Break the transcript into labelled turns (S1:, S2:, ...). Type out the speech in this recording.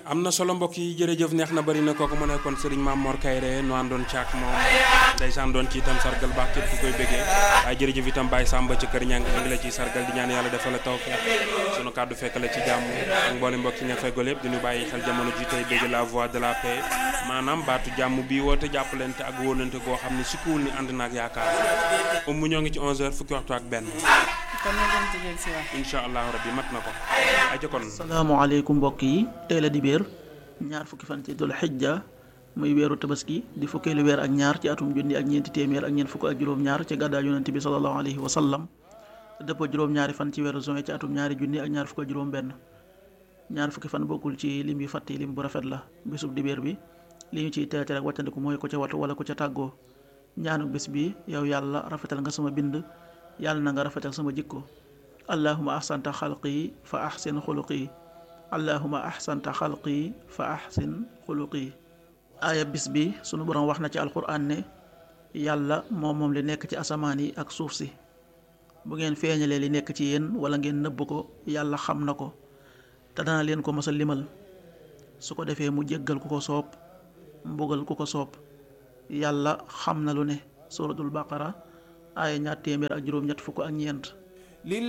S1: am na solo mbokk yi jërëjëf neex na bëri na kooku mu nekkoon Serigne Mame Mor Kayre nu àndoon caak moom ndeysaan doon ci itam sargal baax képp ku koy bëggee waaye jërëjëf itam Baye Samba ci kër ñang ñu ngi la ciy sargal di ñaan yàlla defal la tawfeex sunu kàddu fekk la ci jàmm ak mboolem mbokk yi nga feggol yëpp diñu bàyyi xel jamono ji tey bëgg la voix de la paix maanaam baatu jàmm bii woote jàppalante ak wóolante goo xam ne sikkuwul ni ànd naak yaakaar um mu ñoo ngi ci 11h fukki waxtu ak benn
S2: kon ñu dem ci jël si waat.
S1: incha allahu rabbi mat na ko aja kon
S3: salaamaaleykum mbokk yi tey la dibéer ñaar fukki fan ci dul xijja muy weeru tabaski di fukkeelu weer ak ñaar ci atum junni ak ñeenti téeméer ak ñeent fukk ak juróom-ñaar ci gàddaa yonent bi sallallahu alayhi wa sallam dëppoo juróom-ñaari fan ci weeru juin ci atum ñaari junni ak ñaar fukk ak juróom-benn ñaar fukki fan bokkul ci lim yu fàtte lim bu rafet la bésub dibéer bi li ñu ciy teete rek wàccandiku mooy ku ca watu wala ku ca tàggoo ñaanu bés bi yow yàlla rafetal nga sama bind yàlla na nga rafetal sama jikko allahuma ahsanta xalqi fa ahsin xuluqi allahuma ahsanta xalqi fa ahsin xuluqi aaya bis bi sunu borom wax na ci alquran ne yàlla moom moom li nekk ci asamaan yi ak suuf si bu ngeen feeñalee li nekk ci yéen wala ngeen nëbb ko yàlla xam na ko te dana leen ko mos a limal su ko defee mu jéggal ku ko soob mbugal ku ko soob yàlla xam na lu ne suratul baqara aaya ñaar téeméer ak juróom-ñett fukk ak ñeent